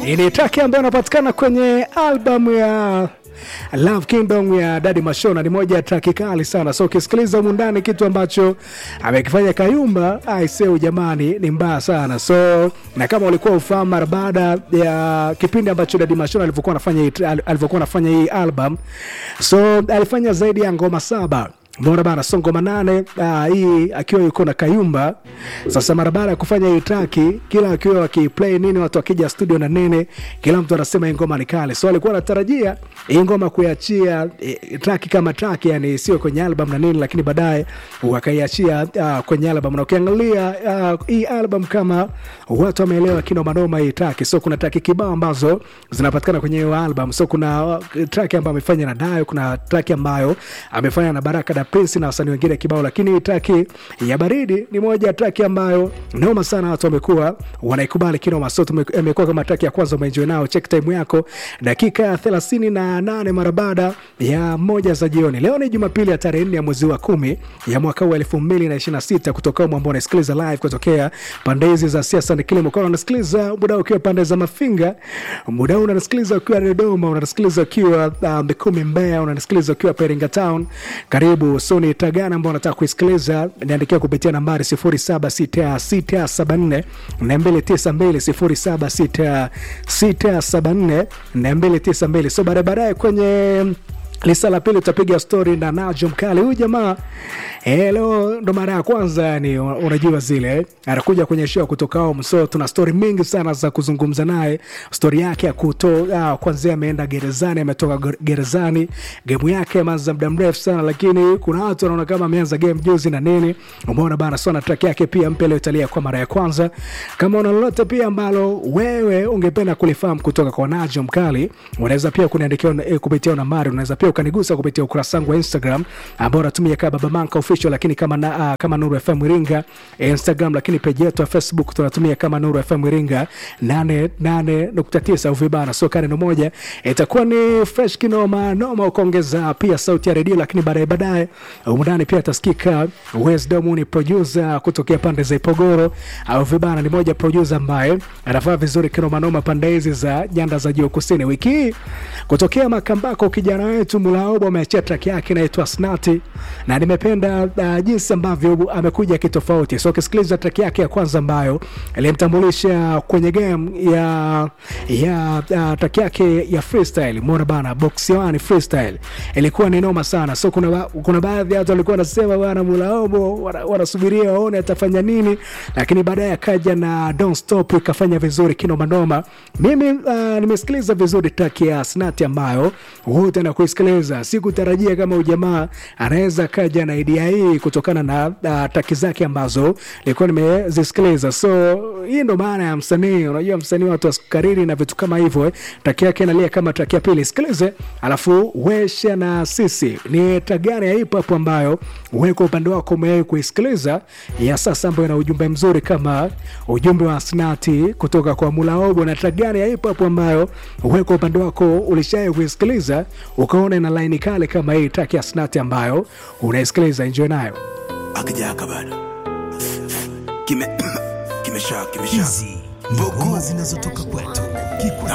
ni traki ambayo inapatikana kwenye albamu ya Love Kingdom ya Daddy Mashona. Ni moja ya traki kali sana, so ukisikiliza humu ndani kitu ambacho amekifanya Kayumba aiseu, jamani, ni mbaya sana. So na kama ulikuwa ufahamu, mara baada ya kipindi ambacho Daddy Mashona alivyokuwa anafanya hii alivyokuwa anafanya hii album, so alifanya zaidi ya ngoma saba Mbona bana so ngoma nane ah, hii akiwa yuko na Kayumba. Sasa mara baada ya kufanya hii traki, kila akiwa wakiplay nini, watu wakija studio na nini, kila mtu anasema hii ngoma ni kali, so alikuwa anatarajia hii ngoma kuiachia eh, traki kama traki, yani sio kwenye album na nini, lakini baadaye wakaiachia ah, kwenye album, na ukiangalia ah, hii album kama watu wameelewa kino manoma hii traki, so kuna traki kibao ambazo zinapatikana kwenye hiyo album, so kuna uh, traki ambayo amefanya na Dayo, kuna traki ambayo amefanya na Baraka da Prince na wasanii wengine kibao, lakini traki ya Baridi ni moja ya traki ambayo noma sana, watu wamekuwa wanaikubali kinoma, so imekuwa kama traki ya kwanza umeenjoy nao. Check time yako dakika ya thelathini na nane mara baada ya moja za jioni. Leo ni Jumapili ya tarehe nne ya mwezi wa kumi ya mwaka huu elfu mbili na ishirini na sita kutoka umu ambao unasikiliza live kutokea pande hizi za siasa ni kilimo, kwa unasikiliza muda ukiwa pande za Mafinga, muda huu unasikiliza ukiwa Dodoma, unasikiliza ukiwa uh, Mikumi Mbeya, unasikiliza ukiwa Peringa Town, karibu so ni tagana ambao unataka kuisikiliza, niandikia kupitia nambari 076674 292 076674 292. So baadaye baadaye kwenye lisa la pili utapiga stori na Najo Mkali. Huyu jamaa eh, leo ndo mara ya kwanza yani, unajua zile anakuja kwenye show kutoka home, so tuna stori mingi sana za kuzungumza naye, stori yake ya kuto ah, kwanzia ameenda gerezani, ametoka gerezani, gemu yake ameanza muda mrefu sana, lakini kuna watu wanaona kama ameanza game juzi na nini, umeona bana. So na track yake pia mpya leo italia kwa mara ya kwanza. Kama una lolote pia ambalo wewe ungependa kulifahamu kutoka kwa Najo Mkali, unaweza pia kuniandikia eh, kupitia nambari, unaweza pia ukanigusa kupitia ukurasa wangu wa Instagram ambao unatumia kama Baba Manka official, lakini kama na, uh, kama Nuru FM Iringa Instagram, lakini page yetu ya Facebook tunatumia kama Nuru FM Iringa 88.9 au vibana, so kane moja itakuwa ni fresh kinoma noma, ukaongeza pia sauti ya redio, lakini baadaye baadaye umundani pia atasikika Wisdom, ni producer kutokea pande za Ipogoro au vibana, ni moja producer ambaye anafaa vizuri kinoma noma pande hizi za nyanda za juu kusini. Wiki hii kutokea Makambako kijana wetu Mulaobo ameachia track yake inaitwa Snati na nimependa uh, jinsi ambavyo amekuja kitofauti. So ukisikiliza track yake ya kwanza ambayo ilimtambulisha kwenye game ya ya uh, track yake ya freestyle, mbona bana box one freestyle ilikuwa ni noma sana. So kuna kuna baadhi ya watu walikuwa wanasema bana Mulaobo wanasubiria waone atafanya nini, lakini baadaye akaja na Don't Stop ikafanya vizuri kinoma noma. Mimi uh, nimesikiliza vizuri track ya Snati ambayo wote na kusikiliza sikutarajia kama ujamaa anaweza kaja na idea hii kutokana na uh, taki zake ambazo nilikuwa nimezisikiliza. So hii ndo maana ya msanii. Unajua msanii watu wasikariri na vitu kama hivyo eh. Taki yake inalia kama taki ya pili, sikilize alafu wesha na sisi ni taki gani ya hip hop ambayo wewe kwa upande wako umewahi kuisikiliza ya sasa, ambayo ina ujumbe mzuri kama ujumbe wa Snati kutoka kwa Mulaobo, na taki gani ya hip hop ambayo wewe kwa upande wako ulishawahi kuisikiliza ukaona ina laini kale kama hii track ya Snati ambayo unaisikiliza, enjoy nayo. akijaka bado kime kimesha kimesha Hizi ni ngoma zinazotoka kwetu. Kikwa